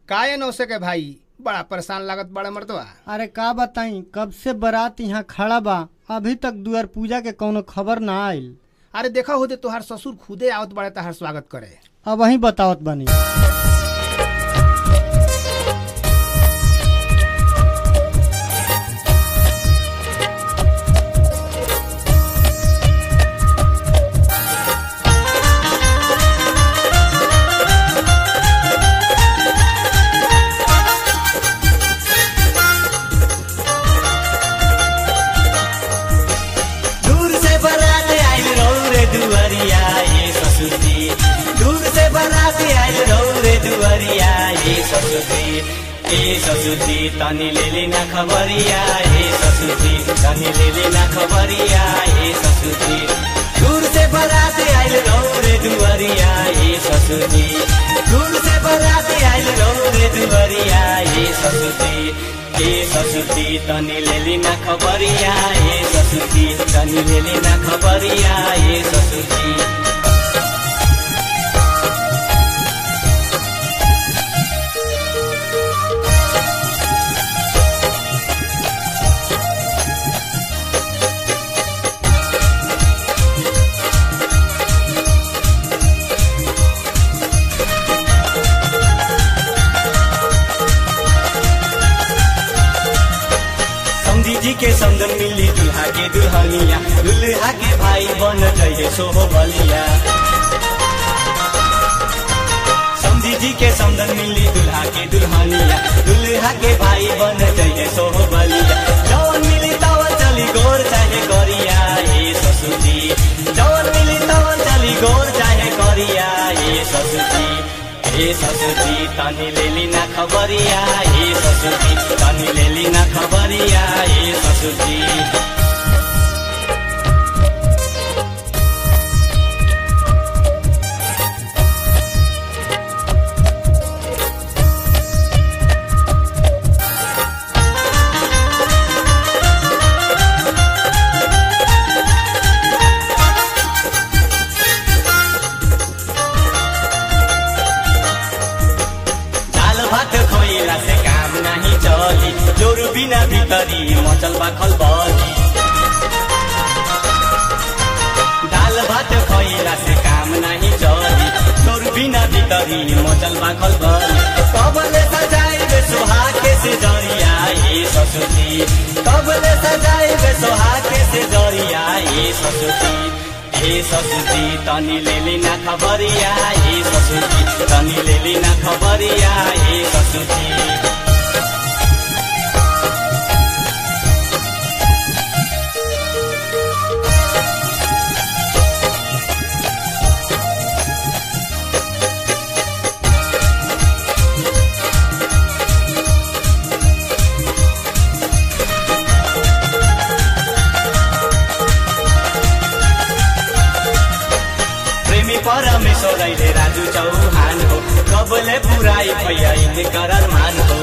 काहे नौसे के भाई बड़ा परेशान लागत बड़ा मर्दवा अरे का बताई कब से बारात यहाँ खड़ा बा अभी तक दुआर पूजा के कौनो खबर ना आइल अरे देखा होते तोहार ससुर खुदे आवत बड़े तहार स्वागत करे अब वही बतावत बनी दूर से बारात आइल रौरे दुवरिया ये ससुरी दूर से बारात आइल रौरे दुवरिया ये ससुरी ए ससुरी तनी लेली ना खबरिया ए ससुरी तनी लेली ना खबरिया ए ससुरी दूर से बारात आइल रौरे दुवरिया ये ससुरी दूर से बारात आइल रौरे दुवरिया ये ससुरी ए ससुरी तनी लेली ना खबरिया ए ससुरी तनी लेली ना खबरिया ए ससुरी समझी जी के समझन मिली दुल्हा के दुल्हनिया दुल्हा के भाई बन जाइए सोहो बलिया समझी जी के समझन मिली दुल्हा के दुल्हनिया दुल्हा के भाई बन जाइए सोहो बलिया जवन मिली तवन चली गोर चाहे करिया ये ससुरी जवन मिली तवन चली गोर चाहे करिया ये ससुरी ए ससुरी तनी लेली ना खबरिया ए ससुरी तनी लेली ना खबरिया ए ससुरी दाल भात खोइला से काम नहीं चली जोर बिना भितरी मचल बाखल बली दाल भात खोइला से काम नहीं चली जोर बिना भितरी मचल बाखल बली कबले सजाए बे सोहाके से जरिया ये ससुरी कबले सजाए बे सोहाके से जरिया ये ससुरी ए ससुरी तनी लेली ना खबरिया ए ससुरी तनी लेली ना खबरिया ए ससुरी प्रेमी परमेश्वर अहिले राजु चौहान हो कबले पुराई भैया करार मान हो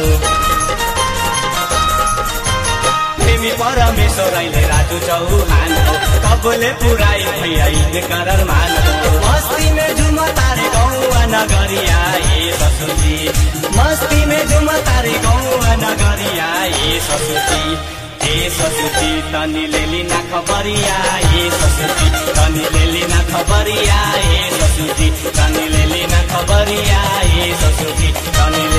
प्रेमी परमेश्वर अहिले राजु चौहान हो कबले पुराई भैया करार मान हो मस्ती में झुम तारे गौआ नगरिया ए ससुरी मस्ती में झुम तारे गौआ नगरिया ए ससुरी ए ससुरी तनी लेली ना खबरिया ए ससुरी तनी लेली ना खबरिया ए ससुरी तनी लेली ना खबरिया ए ससुरी तनी